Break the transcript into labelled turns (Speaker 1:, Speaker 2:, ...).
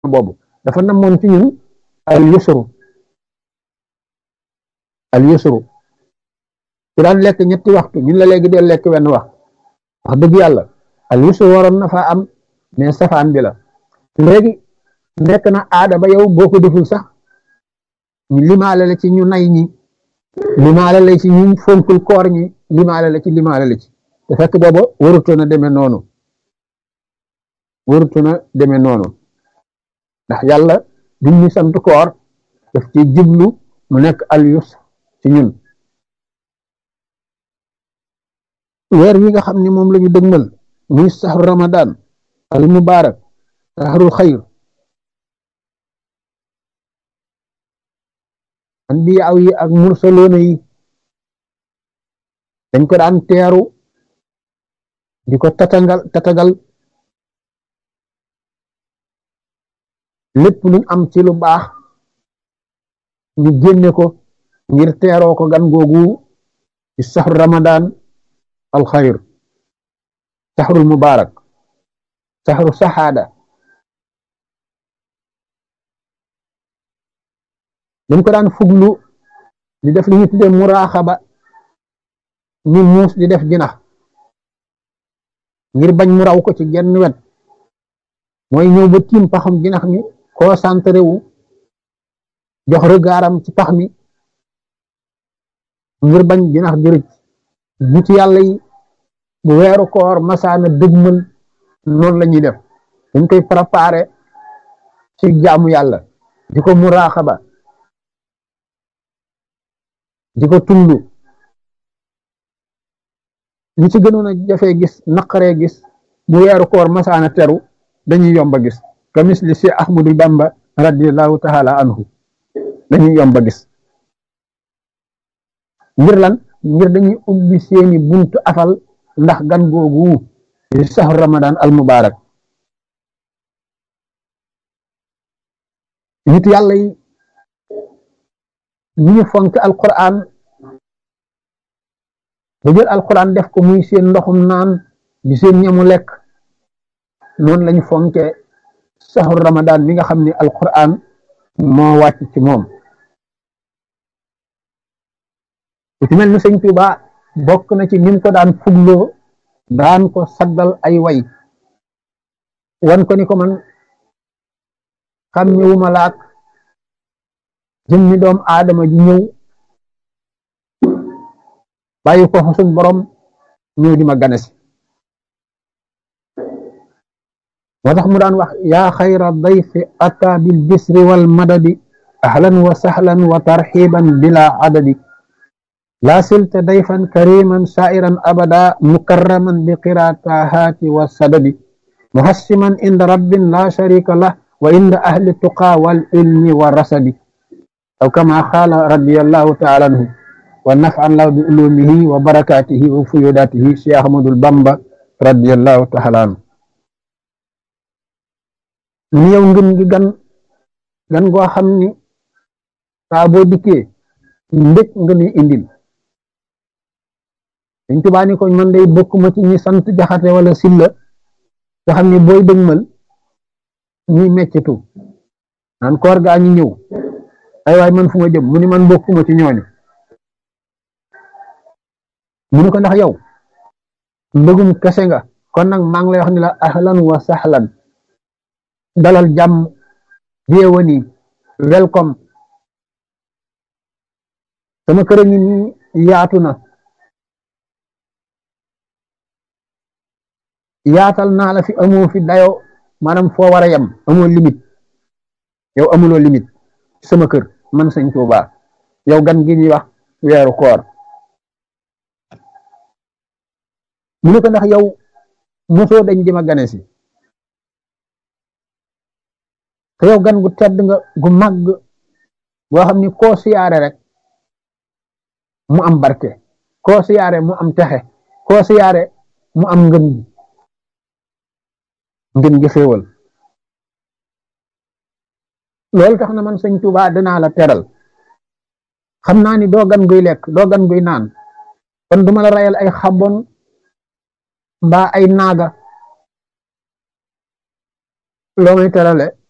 Speaker 1: boobu dafa namoon ci ñun al yusru al yusru ci daan lekk ñetti waxtu ñun la léegi dee lekk wenn wax wax dëgg yàlla al yusru waroon na faa am mais safaan bi la léegi nekk na aada ba yow boo ko deful sax ñu limaale la ci ñu nay ñi limaale la ci ñu fonkul koor ñi limaale la ci limaale la ci te fekk booba warutoon a demee noonu warutoon a demee noonu ndax yàlla duñ ñu sant koor daf ci jublu mu nekk al yusr ci ñun weer wi nga xam ne moom la ñu dëgmal muy saxru ramadan al mubarak saxrul xayr anbiyaaw yi ak mursaloona yi dañ ko daan teeru di ko tatagal tatagal lépp luñ am ci lu baax ñu génne ko ngir teeroo ko gan googu ci saxru ramadan al xayr saxrul mubarak saxru saxaada dañ ko daan fuglu di def li ñu tuddee muraaxaba ni muus di def jinax ngir bañ mu raw ko ci genn wet mooy ñëw ba tiim paxam jinax mi concentré wu jox regardam ci pax mi ngir bañ jinax jërëj nit yàlla yi bu weeru koor masaana dëgmal noonu la ñuy def dañ koy préparé ci jaamu yàlla di ko muraaxaba di ko tullu ñi ci gënoon a jafee gis naqaree gis bu weeru koor masaana teru dañuy yomba gis ka misli si ahmadu bamba radiallahu taala anhu dañuy yomba gis ngir lan ngir dañuy ubbi seeni buntu afal ndax gan googu di saxru ramadan al mubarak nit yàlla yi ñu ñu fonk alquran ba jël alquran def ko muy seen ndoxum naan di seen ñamu lekk noonu lañu fonke saxru ramadan mi nga xam ne alquran moo wàcc ci moom ku ci mel ni sëñ Tuuba bokk na ci nim ko daan fugloo daan ko saddal ay way wan ko ni ko man xam ñëwuma laak jëmmi doom aadama ji ñëw bàyyi ko fa suñ borom ñëw di ma ganesi moo tax mu daan wax yaa xayra dayfi ata bil bisri wal madadi ahlan wa sahlan wa tarxiban bila adadi laa silta dayfan kariman sairan abada mukarraman bi qiraatahaati wa sadadi muhassiman inda rabbin la sharika lah wa inda ahli tuqa wal ilmi wa rasadi aw kama qaala radiyallahu taala anhu wa naf'an lahu bi ulumihi wa barakatihi wa fuyudatihi Cheikh Ahmadul Bamba radiyallahu taala anhu ñu yow ngën gi gan gan goo xam ni saa boo dikkee ndëg nga ni indil dañ tubaa ni ko man day bokkuma ci ñi sant jaxate wala silla nga xam ni booy dëgmal ñuy meccitu naan koor gaa ñi ñëw ay waay man fu ma jëm mu ni man bokkuma ci ñooñu mu ni ko ndax yow mbëggum kese nga kon nag maa ngi lay wax ni la ahlan wa sahlan dalal jàmm bienvenue welcome sama kër ngi ni yaatu na yaatal naa la fi amoo fi dayo maanaam foo war a yem amoo limite yow amuloo limite sama kër man sëñ Tuuba yow gan gi ñuy wax weeru koor mu ne ko ndax yow mosoo dañ di ma gane si te yow gan gu tedd nga gu màgg boo xam ni koo siyaare rek mu am barke koo siyaare mu am texe koo siyaare mu am ngëm gi ngën gi xéewal loolu tax na man sëñ Tuuba danaa la teral xam naa ni doo gan guy lekk doo gan guy naan kon duma la rayal ay xabon mbaa ay naaga loo may terale